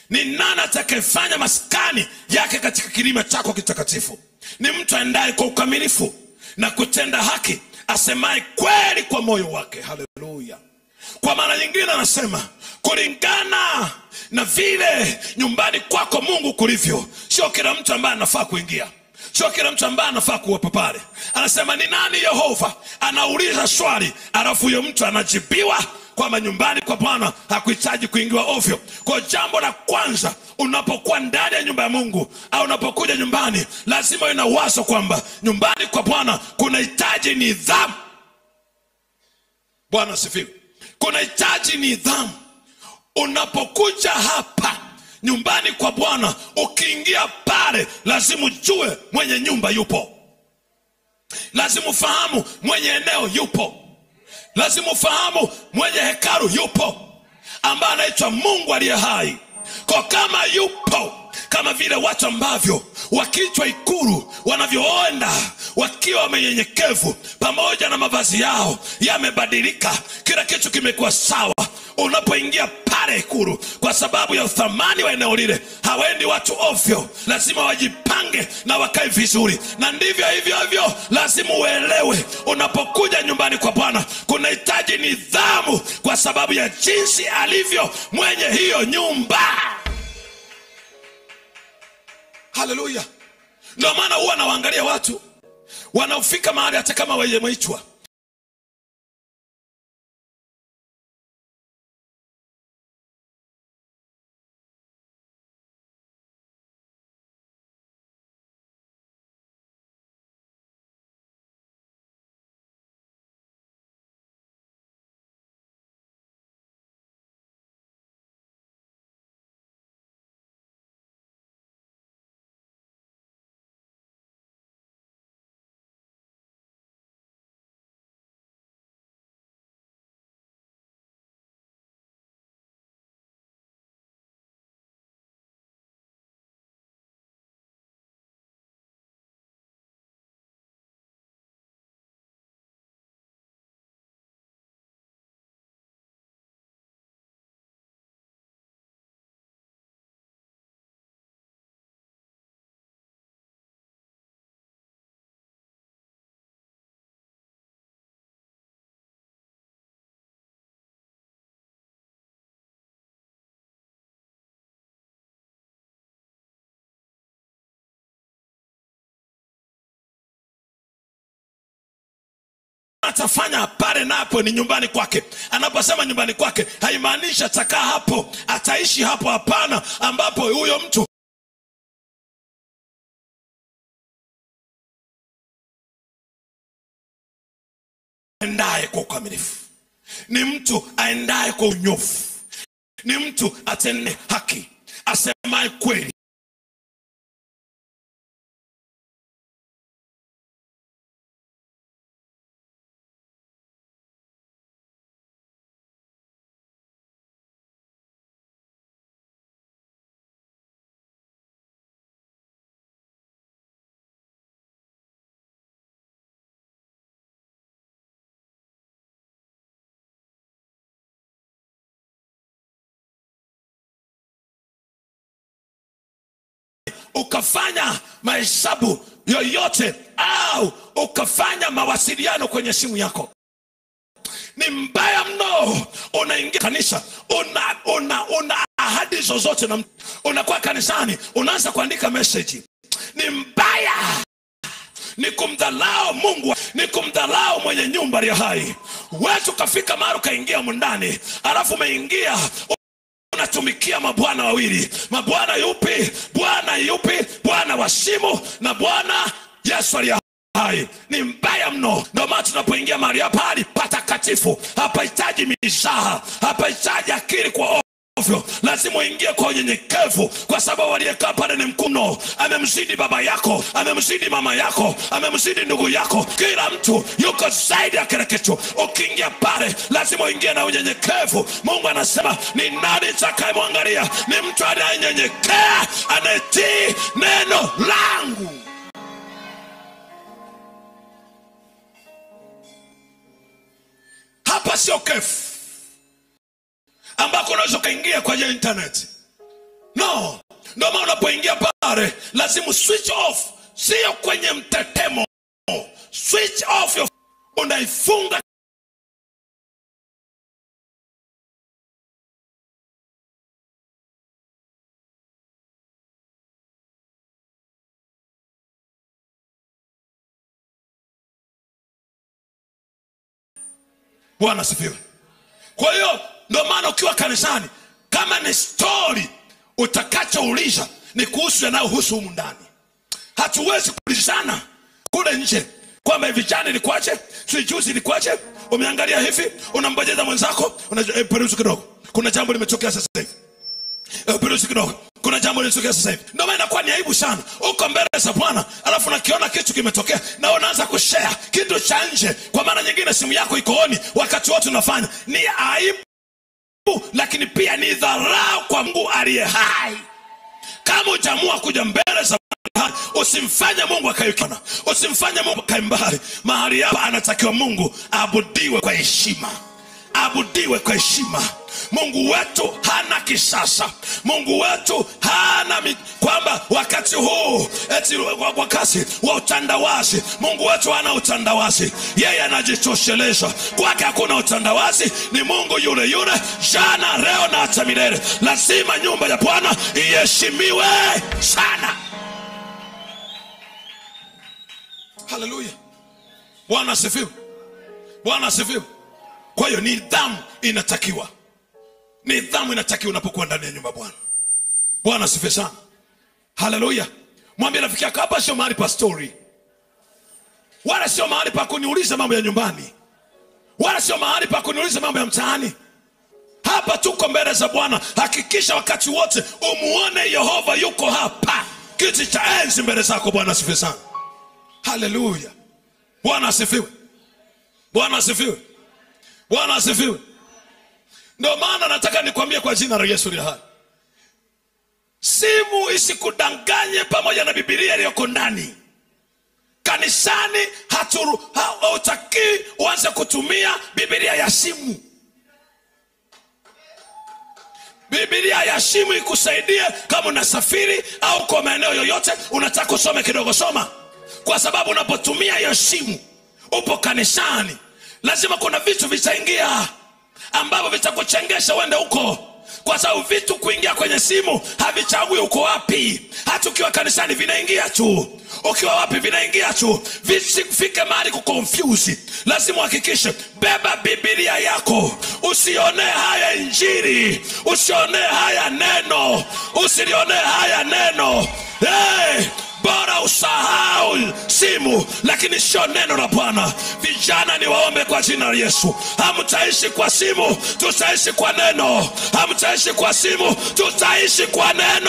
ni nani atakayefanya maskani yake katika kilima chako kitakatifu ni mtu aendaye kwa ukamilifu na kutenda haki asemaye kweli kwa moyo wake haleluya kwa maana nyingine anasema kulingana na vile nyumbani kwako mungu kulivyo sio kila mtu ambaye anafaa kuingia sio kila mtu ambaye anafaa kuwepo pale anasema ni nani yehova anauliza swali alafu huyo mtu anajibiwa kwamba nyumbani kwa bwana hakuhitaji kuingiwa ovyo kwa jambo la kwanza unapokuwa ndani ya nyumba ya mungu au unapokuja nyumbani lazima ina wazo kwamba nyumbani kwa bwana kunahitaji nidhamu bwana asifiwe kunahitaji nidhamu unapokuja hapa nyumbani kwa bwana ukiingia pale lazima ujue mwenye nyumba yupo lazima ufahamu mwenye eneo yupo lazima ufahamu mwenye hekalu yupo ambaye anaitwa mungu aliye hai kwa kama yupo kama vile watu ambavyo wakichwa ikulu wanavyoenda wakiwa wamenyenyekevu pamoja na mavazi yao yamebadilika kila kitu kimekuwa sawa unapoingia pale ikulu kwa sababu ya uthamani wa eneo lile hawendi watu ovyo lazima wajipange na wakae vizuri na ndivyo hivyo hivyo lazima uelewe unapokuja nyumbani kwa bwana kunahitaji nidhamu kwa sababu ya jinsi alivyo mwenye hiyo nyumba haleluya ndio maana huwa nawaangalia watu wanaofika mahali hata kama wajemeitwa atafanya pale napo ni nyumbani kwake anaposema nyumbani kwake haimaanishi atakaa hapo ataishi hapo hapana ambapo huyo mtu aendaye kwa ukamilifu ni mtu aendaye kwa unyofu ni mtu atende haki asemaye kweli ukafanya mahesabu yoyote au ukafanya mawasiliano kwenye simu yako ni mbaya mno unaingia kanisa una, una, una ahadi zozote na mtu. unakuwa kanisani unaanza kuandika meseji ni mbaya ni kumdhalao mungu ni kumdhalao mwenye nyumba aliye hai wetu ukafika mahali ukaingia mundani alafu umeingia unatumikia mabwana wawili mabwana yupi bwana yupi bwana wa simu na bwana yesu aliye hai ni mbaya mno ndio maana tunapoingia mahali hapa hali patakatifu hapahitaji mizaha hapahitaji akili kwa ovyo lazima uingie kwa unyenyekevu kwa sababu aliyekaa pale ni mkuno amemzidi baba yako amemzidi mama yako amemzidi ndugu yako kila mtu yuko zaidi ya kile kitu ukiingia pale lazima uingie na unyenyekevu mungu anasema ni nani takayemwangalia ni mtu anayenyenyekea anayetii neno langu hapa sio kefu ambako unaweza ukaingia kwa ajili ya internet no ndio maana unapoingia pale lazima switch off sio kwenye mtetemo switch off your unaifunga bwana asifiwe kwa hiyo ndio maana ukiwa kanisani kama ni stori utakachouliza ni kuhusu yanayohusu humu ndani hatuwezi kuulizana kule nje kwamba hivi jana ilikuwaje sijui juzi ilikuwaje umeangalia hivi unambojeza mwenzako unajua eh, peruzi kidogo kuna jambo limetokea sasa hivi Eh, peruzi kidogo kuna jambo limetokea sasa hivi ndio maana inakuwa ni aibu sana uko mbele za bwana alafu nakiona kitu kimetokea na unaanza kushare kitu cha nje kwa maana nyingine simu yako iko oni wakati wote unafanya ni aibu lakini pia ni dharau kwa mungu aliye hai kama utaamua kuja mbele za Bwana, usimfanye mungu akaikiona usimfanye mungu akae mbali mahali hapa anatakiwa mungu aabudiwe kwa heshima aabudiwe kwa heshima mungu wetu hana kisasa mungu wetu hana mi, kwamba wakati huu eti wa- wakati wa utandawazi mungu wetu hana utandawazi yeye anajitosheleza kwake hakuna utandawazi ni mungu yule yule jana leo na hata milele lazima nyumba ya bwana iheshimiwe sana haleluya bwana asifiwe bwana asifiwe kwa hiyo nidhamu inatakiwa nidhamu inatakiwa unapokuwa ndani ya nyumba ya bwana bwana asifiwe sana haleluya mwambie rafiki yako hapa sio mahali pa stori wala sio mahali pa kuniuliza mambo ya nyumbani wala sio mahali pa kuniuliza mambo ya mtaani hapa tuko mbele za bwana hakikisha wakati wote umuone yehova yuko hapa kiti cha enzi mbele zako bwana asifiwe sana haleluya bwana asifiwe bwana asifiwe bwana asifiwe ndio maana nataka nikwambie kwa jina la yesu li hai simu isikudanganye pamoja na bibilia iliyoko ndani kanisani haturu- ha- hautakii uanze kutumia bibilia ya simu bibilia ya simu ikusaidie kama unasafiri au kwa maeneo yoyote unataka usome kidogo soma kwa sababu unapotumia hiyo simu upo kanisani lazima kuna vitu vitaingia ambavyo vitakuchengesha uende huko kwa sababu vitu kuingia kwenye simu havichagui uko wapi hata ukiwa kanisani vinaingia tu ukiwa wapi vinaingia tu visifike mahali kukonfyuzi lazima uhakikishe beba bibilia yako usionee haya injiri usionee haya neno usilionee haya neno hey! bora usahau simu lakini sio neno la bwana vijana ni waombe kwa jina la yesu hamtaishi kwa simu tutaishi kwa neno hamtaishi kwa simu tutaishi kwa neno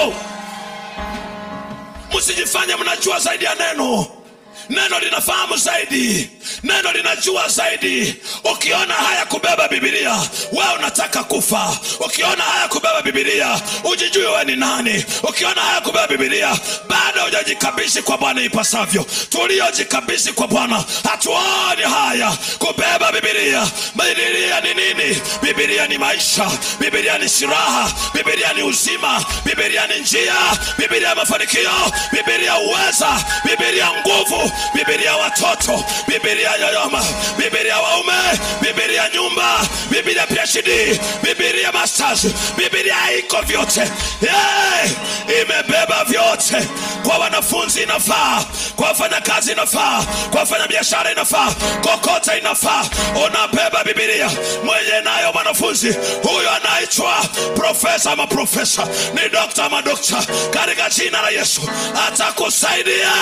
msijifanye mnajua zaidi ya neno neno linafahamu zaidi neno linajua zaidi ukiona haya kubeba bibilia we unataka kufa ukiona haya kubeba bibilia ujijue we ni nani ukiona haya kubeba bibilia bado hujajikabishi kwa bwana ipasavyo tuliojikabishi kwa bwana hatuoni haya kubeba bibilia bibilia ni nini bibilia ni maisha bibilia ni siraha bibilia ni uzima bibilia ni njia bibilia mafanikio bibilia uweza bibilia nguvu bibilia watoto bibilia yoyoma bibilia waume bibilia nyumba bibilia phd bibilia masters bibilia iko vyote hey, imebeba vyote kwa wanafunzi inafaa kwa wafanyakazi inafaa kwa wafanyabiashara inafaa kokote inafaa unabeba bibilia mwenye nayo mwanafunzi huyo anaitwa profesa ama profesa ni dokta ama dokta katika jina la yesu atakusaidia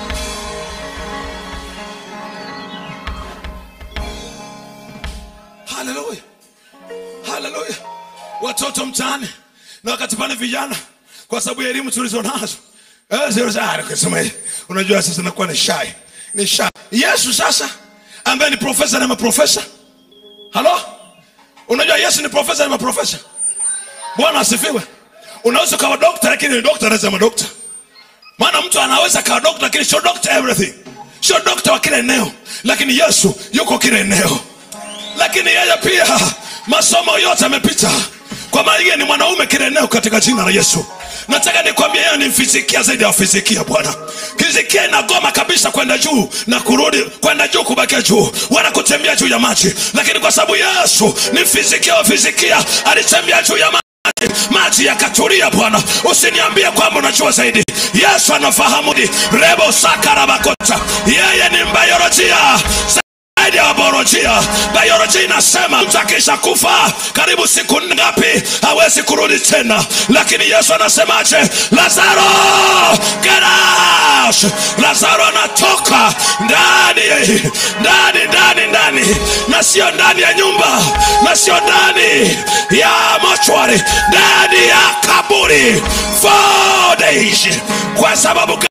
haleluya haleluya watoto mtaani na wakati pale vijana kwa sababu ya elimu tulizo nazo Eh, zero za- ah, kusema hii, unajua sasa nakuwa ni shai ni shai yesu sasa ambaye ni profesa na maprofesa halo unajua yesu ni profesa na maprofesa bwana asifiwe unaweza ukawa dokta lakini ni dokta anasema dokta maana mtu anaweza kawa dokta lakini sio dokta everything sio dokta wa kila eneo lakini yesu yuko kila eneo lakini yeye pia masomo yote amepita kwa maana yeye ni mwanaume kila eneo katika jina la yesu nataka nikwambia yeye ni fizikia zaidi ya fizikia bwana fizikia inagoma kabisa kwenda juu na kurudi kwenda juu kubakia juu wala kutembea juu ya maji lakini kwa sababu yesu ni fizikia wa fizikia alitembea juu ya maji maji yakatulia bwana usiniambie kwamba unajua zaidi yesu anafahamu ni rebo sakarabakota yeye ni mbayolojia zaidi ya biolojia biolojia inasema mtu akisha kufa karibu siku ngapi hawezi kurudi tena lakini yesu anasemaje lazaro get out lazaro anatoka ndani ndani ndani ndani na sio ndani ya nyumba na sio ndani ya mochwari ndani ya kaburi four days kwa sababu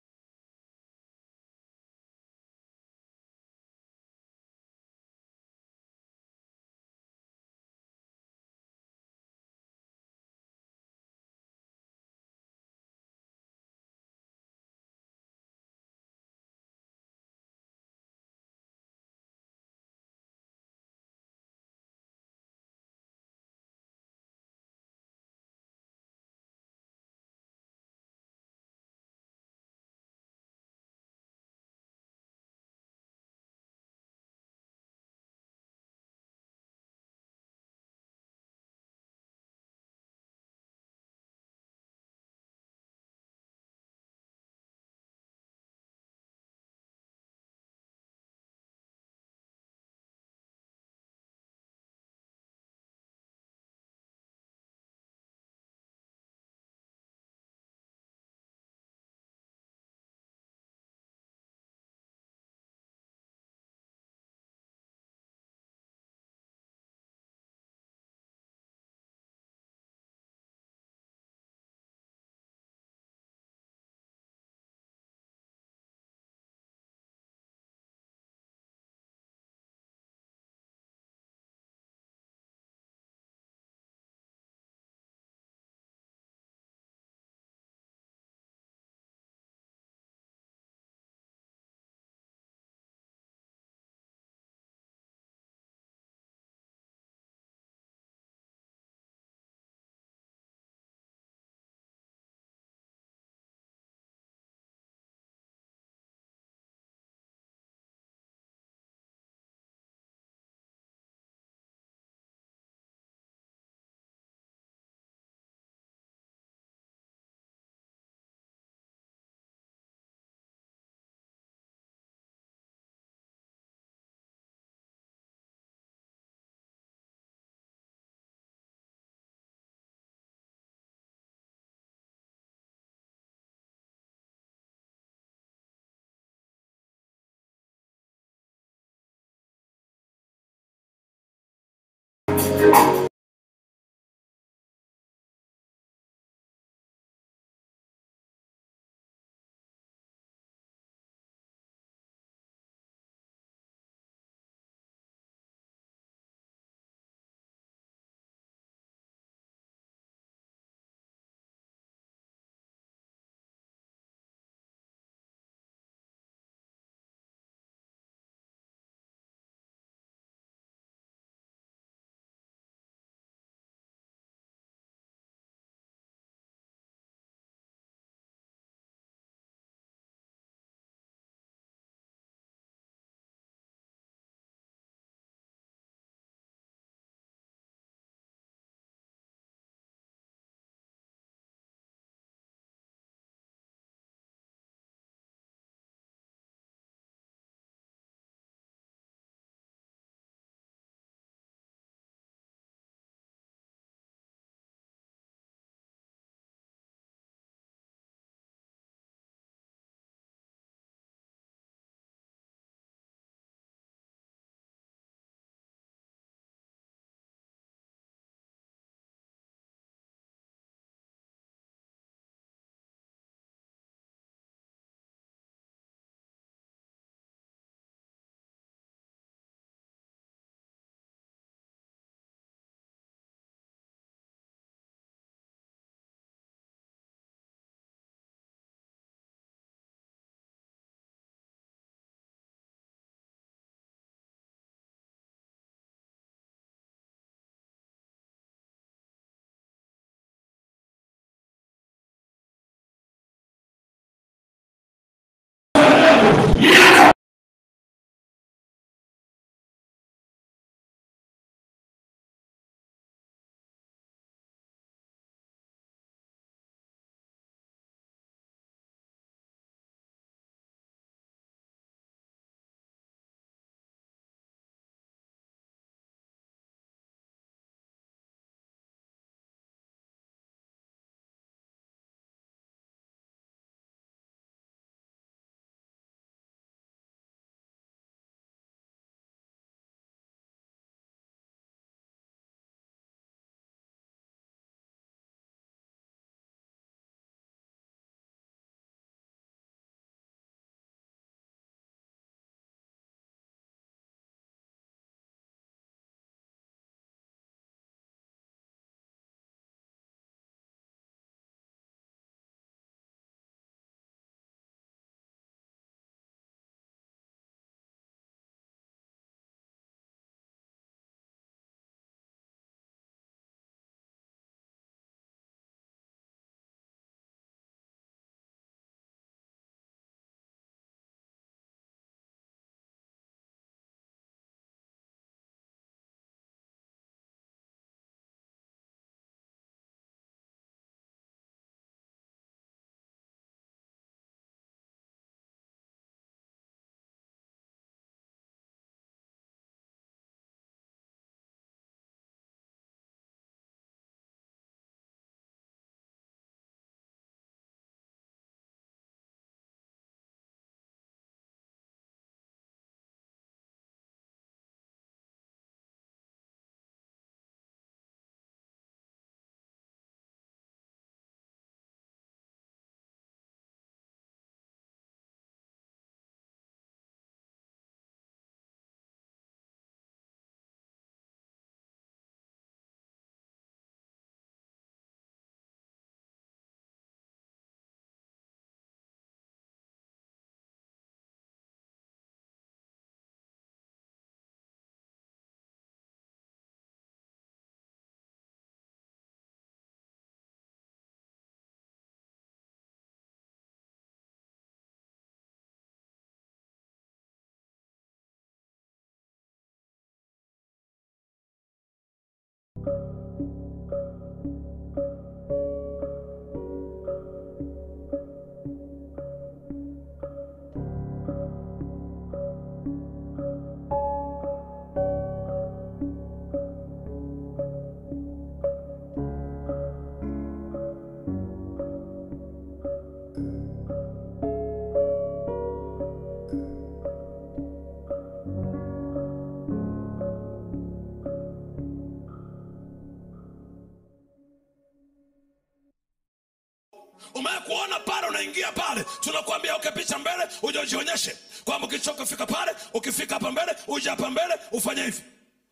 umewahi kuona pale unaingia pale tunakuambia ukipicha mbele uje ujionyeshe kwamba ukichoka fika pale ukifika hapa mbele uje hapa mbele ufanye hivi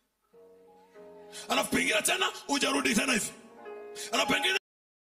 alafu pengine tena uje rudi tena hivi alafu pengine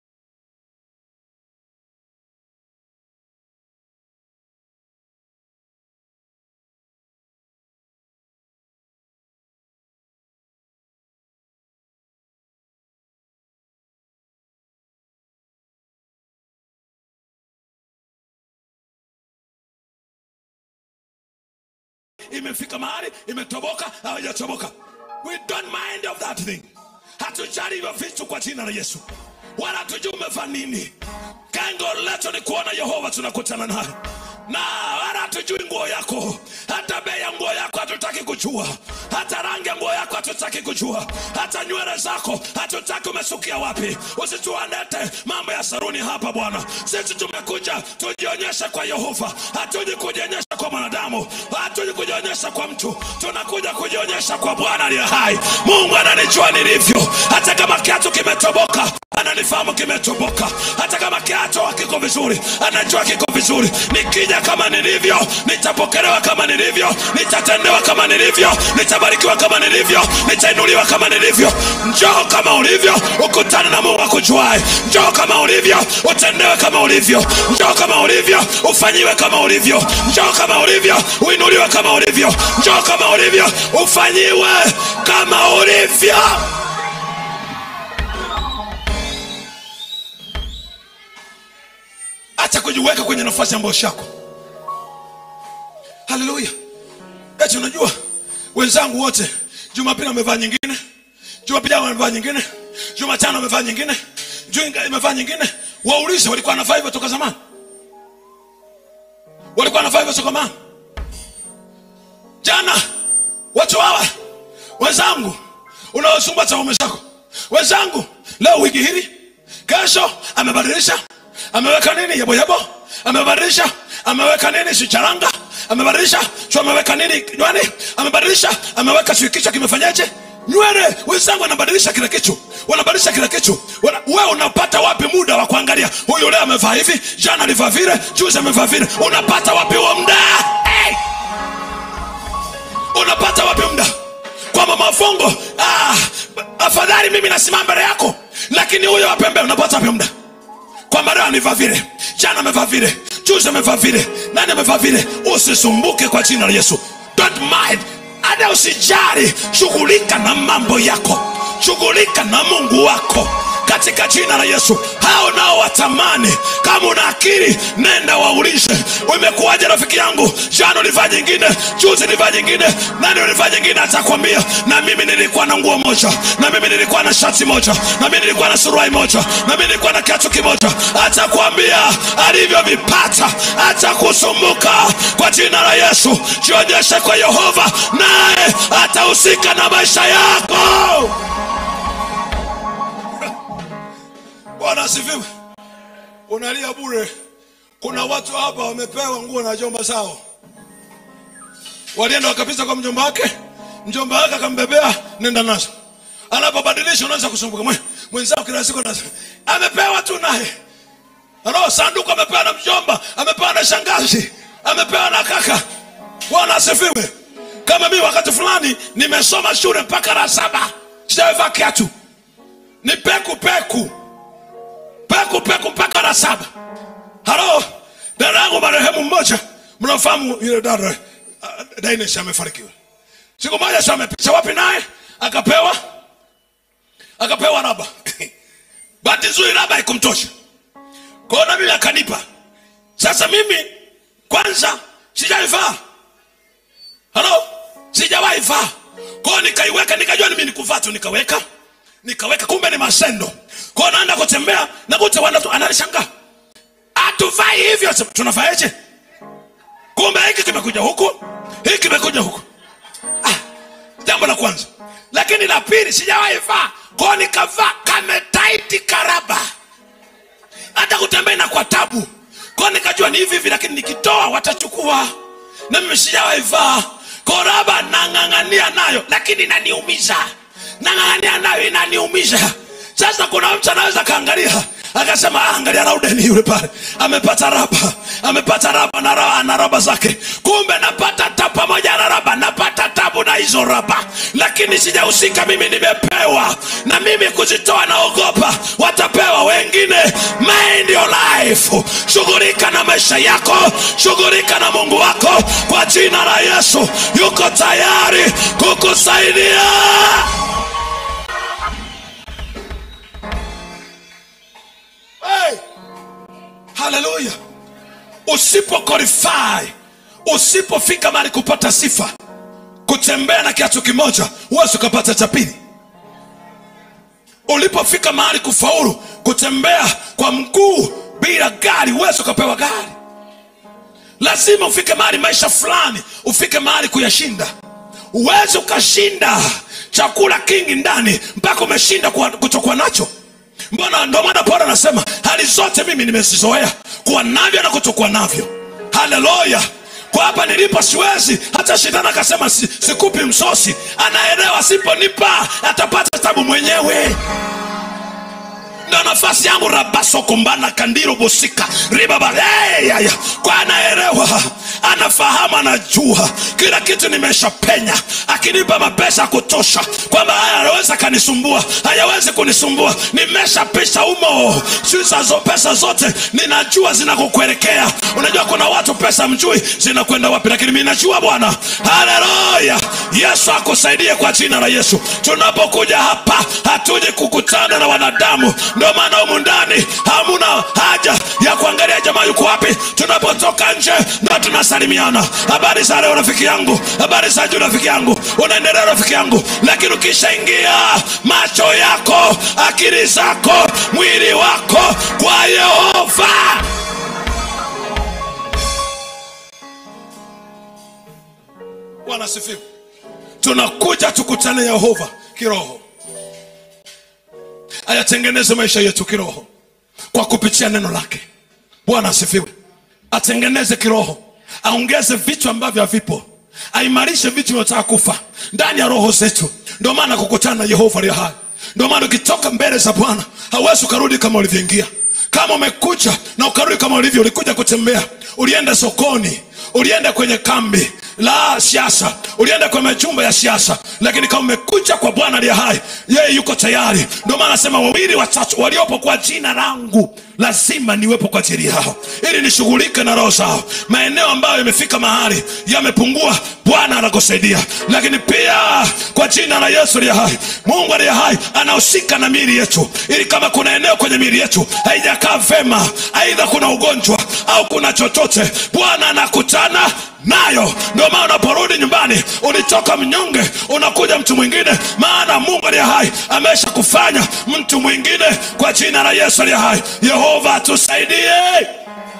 imefika mahali imetoboka hawajatoboka we don't mind of that thing hatujali hivyo vitu kwa jina la yesu wala hatujui umevaa nini kengo letu ni kuona yehova tunakutana naye na wala hatujui nguo yako hata bei ya nguo yako hatutaki kujua hata rangi ya nguo yako hatutaki kujua hata nywele zako hatutaki umesukia wapi usituanete mambo ya saruni hapa bwana sisi tumekuja tujionyeshe kwa yehova hatuji kujionyesha kwa mwanadamu hatuji kujionyesha kwa mtu tunakuja kujionyesha kwa bwana aliye hai mungu ananijua nilivyo hata kama kiatu kimetoboka ananifahamu kimetoboka hata kama kiatu hakiko vizuri anajua kiko vizuri nikija kama nilivyo nitapokelewa kama nilivyo nitatendewa kama nilivyo nitabarikiwa kama nilivyo nitainuliwa kama nilivyo njoo kama ulivyo ukutane na mungu akujuae njoo kama ulivyo utendewe kama ulivyo njoo kama ulivyo ufanyiwe kama ulivyo njoo kama ulivyo uinuliwe kama ulivyo njoo kama ulivyo ufanyiwe kama ulivyo acha kujiweka kwenye nafasi ambayo shako haleluya eti unajua wenzangu wote jumapili wamevaa nyingine jumapili yao wamevaa nyingine jumatano wamevaa nyingine juinga imevaa nyingine waulize walikuwa wanavaa hivyo toka zamani walikuwa wanavaa hivyo toka zamani jana watu hawa wenzangu unaosumbua chaume chako wenzangu leo wiki hili kesho amebadilisha ameweka nini yeboyebo amebadilisha ameweka nini sicharanga amebadilisha sio ameweka nini nywani amebadilisha ameweka sio kichwa kimefanyaje nywele wenzangu wanabadilisha kila kitu wanabadilisha kila kitu Wana- wewe unapata wapi muda wa kuangalia huyu leo amevaa hivi jana alivaa vile juzi amevaa vile unapata wapi huo muda hey! unapata wapi muda kwamba mafungo ah, afadhali mimi nasimama mbele yako lakini huyo wapembe unapata wapi muda kwamba leo amevaa vile jana amevaa vile juzi amevaa vile nani amevaa vile usisumbuke kwa jina la yesu don't mind hata usijali shughulika na mambo yako shughulika na mungu wako katika jina la yesu hao nao watamani kama una akili nenda waulize umekuwaje rafiki yangu jana ulivaa nyingine juzi ulivaa nyingine nani ulivaa nyingine atakwambia na mimi nilikuwa na nguo moja na mimi nilikuwa na shati moja na mimi nilikuwa na suruai moja na mimi nilikuwa na kiatu kimoja atakwambia alivyovipata atakusumbuka kwa jina la yesu jionyeshe kwa yehova naye atahusika na maisha yako bwana asifiwe unalia bure kuna watu hapa wamepewa nguo na jomba zao walienda wakapita kwa mjomba wake mjomba wake akambebea nenda nazo anapobadilisha unaanza kusumbuka Mwe- mwenzao kila siku anasema, amepewa tu naye Ano, sanduku amepewa na mjomba amepewa na shangazi amepewa na kaka bwana asifiwe kama mimi wakati fulani nimesoma shule mpaka la saba sijavaa kiatu ni peku peku peku peku mpaka la saba halo dada yangu marehemu mmoja mnafahamu yule dada uh, Dainesh amefarikiwa siku moja si amepicha wapi naye akapewa akapewa raba bahati nzuri raba haikumtosha kwao na mimi akanipa sasa mimi kwanza sijaivaa halo sijawahi vaa kwao nikaiweka nikajua mimi nikuvaa tu nikaweka nikaweka kumbe ni masendo kwao naenda kutembea nakuta watu ananishangaa hatuvai hivyo Sema, tunavaeje kumbe hiki kimekuja huku hiki kimekuja huku ah, jambo la kwanza lakini la pili sijawahi vaa kwao nikavaa kametaiti karaba hata kutembea na kwa tabu kwao nikajua ni hivi hivi lakini nikitoa watachukua na mimi sijawahi vaa koraba nang'ang'ania nayo lakini inaniumiza nang'ang'ania nayo inaniumiza sasa kuna mtu anaweza kaangalia akasema "Ah, angalia raudeni yule pale amepata raba amepata raba na raba, na raba zake kumbe napata ta pamoja na raba napata tabu na hizo raba lakini sijahusika mimi nimepewa na mimi kuzitoa naogopa watapewa wengine mind your life shughulika na maisha yako shughulika na mungu wako kwa jina la yesu yuko tayari kukusaidia hey! haleluya usipo qualify usipofika mahali kupata sifa kutembea na kiatu kimoja huwezi ukapata cha pili ulipofika mahali kufaulu kutembea kwa mguu bila gari huwezi ukapewa gari lazima ufike mahali maisha fulani ufike mahali kuyashinda huwezi ukashinda chakula kingi ndani mpaka umeshinda kuwa- kutokuwa nacho mbona ndo maana paulo anasema hali zote mimi nimezizoea kuwa navyo na kutokuwa navyo haleluya kwa hapa nilipo siwezi hata shetani akasema si, sikupi msosi anaelewa siponipa atapata tabu mwenyewe ndo nafasi yangu rabasokombana kandiro bosika ribabayaya kwa anaelewa anafahamu anajua kila kitu nimeshapenya akinipa mapesa ya kutosha kwamba haya anaweza kanisumbua hayawezi kunisumbua nimeshapisha umo sizazo pesa zote ninajua zinakukuelekea unajua kuna watu pesa mjui zinakwenda wapi lakini mi najua bwana haleluya yesu akusaidie kwa jina la yesu tunapokuja hapa hatuji kukutana na wanadamu ndio maana humu ndani hamuna haja ya kuangalia jamaa yuko wapi tunapotoka nje ndo tunasalimiana habari za leo rafiki yangu habari za juu rafiki yangu unaendelea rafiki yangu lakini ukishaingia macho yako akili zako mwili wako kwa yehova bwana asifiwe tunakuja tukutane yehova kiroho ayatengeneze maisha yetu kiroho kwa kupitia neno lake bwana asifiwe atengeneze kiroho aongeze vitu ambavyo havipo aimarishe vitu vinavyotaka kufa ndani ya roho zetu ndio maana kukutana na yehova aliye hai ndio maana ukitoka mbele za bwana hauwezi ukarudi kama ulivyoingia kama umekuja na ukarudi kama ulivyo ulikuja kutembea ulienda sokoni ulienda kwenye kambi la siasa ulienda kwenye majumba ya siasa lakini kama umekuja kwa bwana aliye hai yeye yuko tayari ndio maana anasema wawili watatu waliopo kwa jina langu lazima niwepo kwa ajili yao ili nishughulike na roho zao maeneo ambayo yamefika mahali yamepungua bwana anakusaidia lakini pia kwa jina la yesu aliye hai mungu aliye hai anahusika na miili yetu ili kama kuna eneo kwenye miili yetu haijakaa vema aidha kuna ugonjwa au kuna chochote bwana anakutana nayo ndio maana unaporudi nyumbani ulitoka mnyonge unakuja mtu mwingine maana mungu aliye hai amesha kufanya mtu mwingine kwa jina la yesu aliye hai yehova atusaidie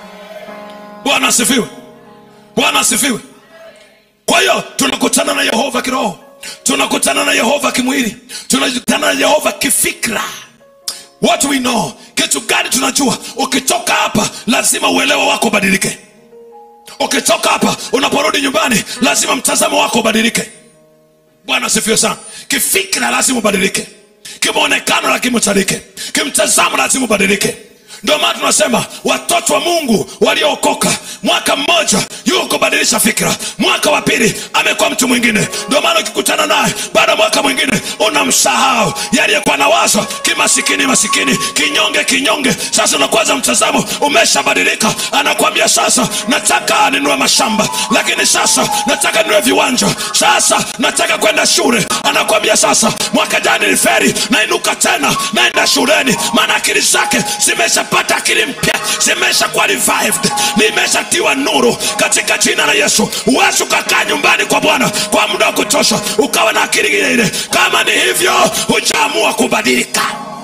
bwana asifiwe bwana asifiwe kwa hiyo tunakutana na yehova kiroho tunakutana na yehova kimwili tunakutana na yehova kifikra what we know kitu gani tunajua ukitoka hapa lazima uelewa wako ubadilike ukitoka hapa unaporudi nyumbani lazima mtazamo wako ubadilike bwana asifiwe sana kifikra lazima ubadilike kimaonekano lazima ubadilike kimtazamo lazima ubadilike ndio maana tunasema watoto wa mungu waliookoka mwaka mmoja yuko kubadilisha fikra mwaka wa pili amekuwa mtu mwingine ndio maana ukikutana naye baada ya mwaka mwingine unamsahau yaliyekuwa na wazo kimasikini masikini kinyonge kinyonge sasa unakwaza mtazamo umeshabadilika anakwambia sasa nataka ninue mashamba lakini sasa nataka ninue viwanja sasa nataka kwenda shule anakwambia sasa mwaka jana niliferi nainuka tena naenda shuleni maana akili zake zimeshapata akili mpya zimeshakuwa revived nimeshatiwa nuru katika jina la yesu huwezi ukakaa nyumbani kwa bwana kwa muda wa kutosha ukawa na akili ile ile kama ni hivyo hujaamua kubadilika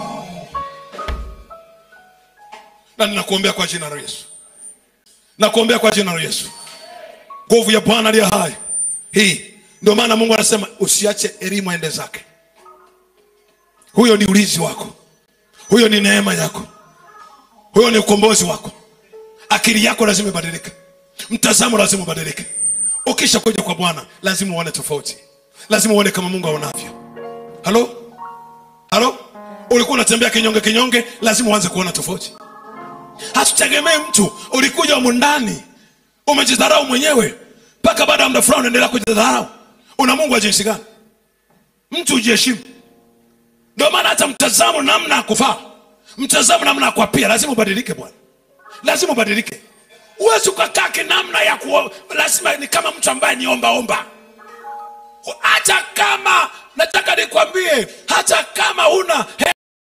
na ninakuombea kwa jina la yesu nakuombea kwa jina la yesu nguvu ya bwana aliye hai hii ndio maana mungu anasema usiache elimu aende zake huyo ni ulinzi wako huyo ni neema yako huyo ni ukombozi wako akili yako lazima ibadilike mtazamo lazima ubadilike ukisha kuja kwa bwana lazima uone tofauti lazima uone kama mungu aonavyo halo halo ulikuwa unatembea kinyonge kinyonge lazima uanze kuona tofauti hatutegemee mtu ulikuja humu ndani umejidharau mwenyewe mpaka baada ya muda fulani unaendelea kujidharau una mungu wa jinsi gani mtu ujiheshimu ndio maana hata mtazamo namna ya kuvaa mtazamo namna ya kuapia lazima ubadilike bwana lazima ubadilike huwezi ukakaa kinamna ya kuo, lazima ni kama mtu ambaye ni ombaomba hata kama nataka nikwambie hata kama una he,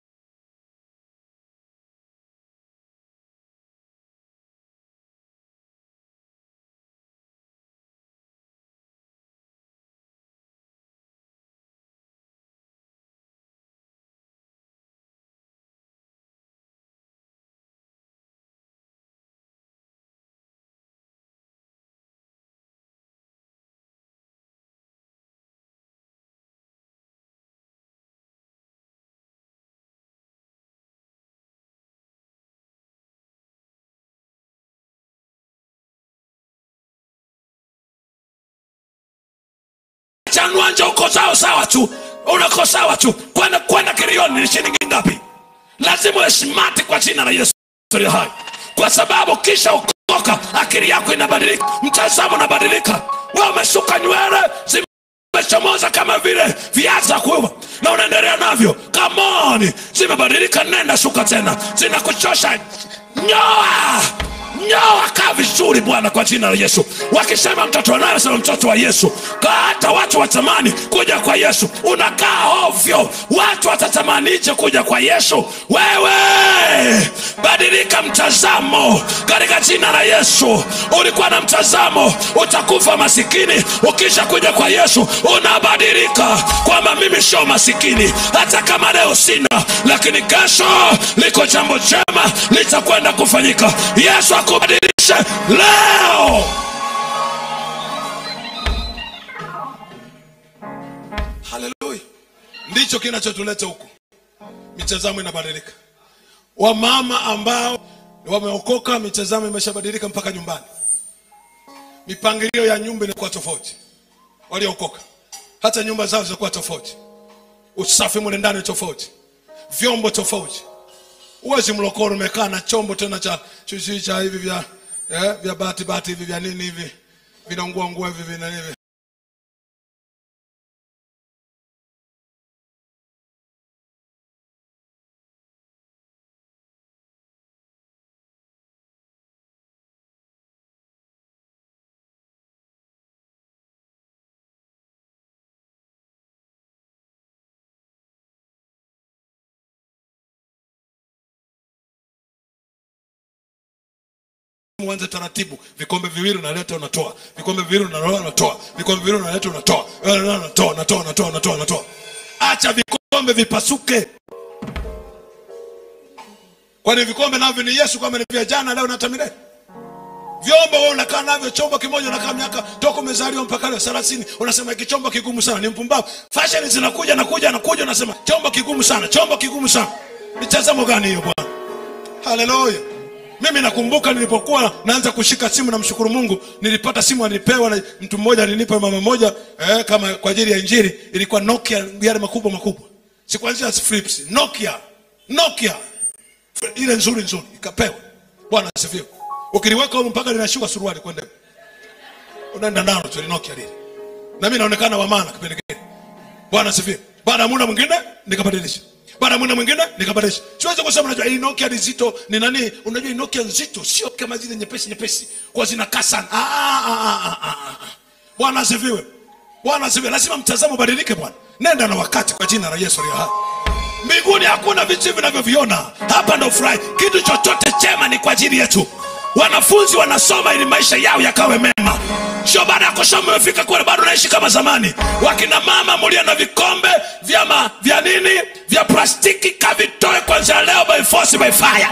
chanwanja uko sawa sawa tu unako sawa tu kwenda kwenda kilioni ni shilingi ngapi lazima uwe smart kwa jina la yesu aliye hai kwa sababu kisha ukoka akili yako inabadilika mtazamo unabadilika we umesuka nywele zimechomoza kama vile viazi kuiva na unaendelea navyo kamoni zimebadilika nenda shuka tena zinakuchosha nyoa nyoa kaa vizuri bwana kwa jina la yesu wakisema mtoto wanayo sema mtoto wa yesu Kaa hata watu watamani kuja kwa yesu unakaa ovyo watu watatamanije kuja kwa yesu wewe badilika mtazamo katika jina la yesu ulikuwa na mtazamo utakufa masikini ukisha kuja kwa yesu unabadilika kwamba mimi sio masikini hata kama leo sina lakini kesho liko jambo jema litakwenda kufanyika yesu akubadilishe leo haleluya ndicho kinachotuleta huku mitazamo inabadilika wamama ambao wameokoka mitazamo imeshabadilika mpaka nyumbani mipangilio ya nyumba inakuwa tofauti waliokoka hata nyumba zao zinakuwa tofauti usafi mule ndani tofauti vyombo tofauti uwezi mlokoro umekaa na chombo tena cha chuchi cha hivi vya eh, vya bati bati hivi vya nini hivi vinaungua ngua hivi vina hivi uanze taratibu vikombe viwili unaleta unatoa vikombe viwili unaloa unatoa vikombe viwili unaleta unatoa Eh, unatoa unatoa unatoa unatoa unatoa acha vikombe vipasuke kwani vikombe navyo ni yesu kwamba ni vya jana leo na hata milele vyombo wewe unakaa navyo chombo kimoja unakaa miaka toka umezaliwa mpaka leo 30 unasema hiki chombo kigumu sana ni mpumbavu fashion zinakuja nakuja nakuja unasema chombo kigumu sana chombo kigumu sana mitazamo gani hiyo bwana haleluya mimi nakumbuka nilipokuwa naanza kushika simu namshukuru mungu nilipata simu alipewa na mtu mmoja alinipa mama moja eh, kama kwa ajili ya injili ilikuwa nokia yale makubwa makubwa sikuanzia flips nokia nokia ile nzuri nzuri ikapewa bwana asifiwe ukiliweka huko mpaka linashuka suruali kwenda unaenda nalo tu nokia lile na mimi naonekana wa maana kipindi kile bwana asifiwe baada ya muda mwingine nikabadilisha baada ya muda mwingine nikabadilisha siwezi kusema unajua hii nokia ni nzito ni nani unajua hii nokia nzito sio kama zile nyepesi nyepesi kwa zinakaa sana Ah, ah, ah, ah, ah, ah. bwana asifiwe bwana asifiwe lazima mtazamo ubadilike bwana nenda na wakati kwa jina la yesu aliye hai mbinguni hakuna vitu vinavyoviona hapa ndo furahi kitu chochote chema ni kwa ajili yetu wanafunzi wanasoma ili maisha yao yakawe mema sio baada ya kusoma umefika kule bado naishi kama zamani wakina mama mulia na vikombe vya, ma, vya nini vya plastiki kavitoe kwanzia leo by force by fire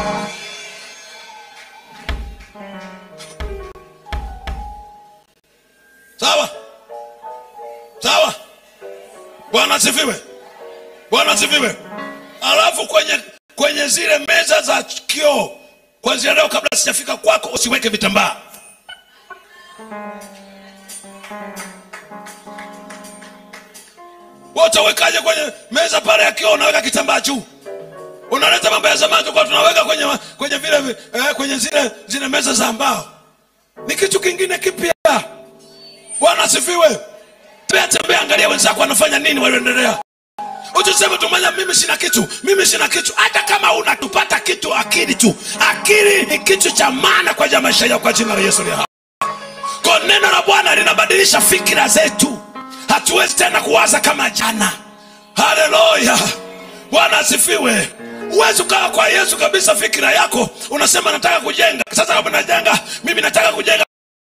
sawa sawa bwana asifiwe bwana asifiwe alafu kwenye kwenye zile meza za kioo kwanzia leo kabla sijafika kwako usiweke vitambaa utawekaje kwenye meza pale ya kioo unaweka kitambaa juu unaleta mambo ya zamani tulikuwa tunaweka kwenye kwenye vile vi- eh, kwenye zile zile meza za mbao ni kitu kingine kipya bwana asifiwe tembea tembea angalia wenzako wanafanya nini walioendelea usiseme tumanya mimi sina kitu mimi sina kitu hata kama unatupata kitu akili tu akili ni kitu cha maana kwa ajili ya maisha yako kwa jina la yesu aliye hai. kwa neno la bwana linabadilisha fikira zetu hatuwezi tena kuwaza kama jana haleluya bwana asifiwe huwezi ukawa kwa yesu kabisa fikira yako unasema nataka kujenga sasa kama najenga mimi nataka kujenga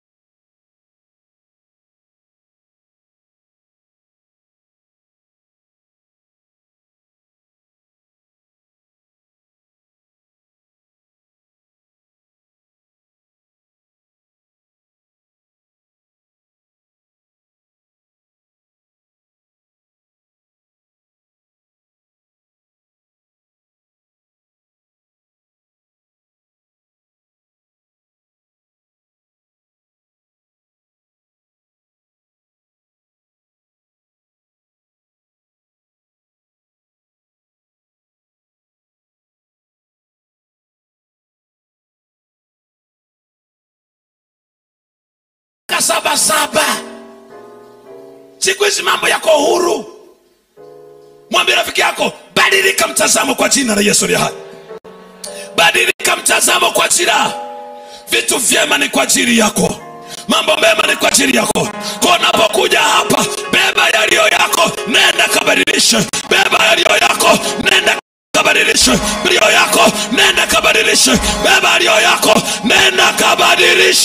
saba saba siku hizi mambo yako huru mwambie rafiki yako badilika mtazamo kwa jina la yesu aliye hai badilika mtazamo kwa jina vitu vyema ni kwa ajili yako mambo mema ni kwa ajili yako kwa unapokuja hapa beba yaliyo yako nenda kabadilishe beba yaliyo yako nenda kabadilishe yaliyo yako nenda kabadilishe beba yaliyo yako nenda kabadilishe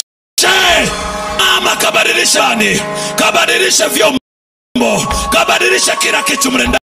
mama kabadilishani kabadilishe vyombo kabadilishe kila kitu mlenda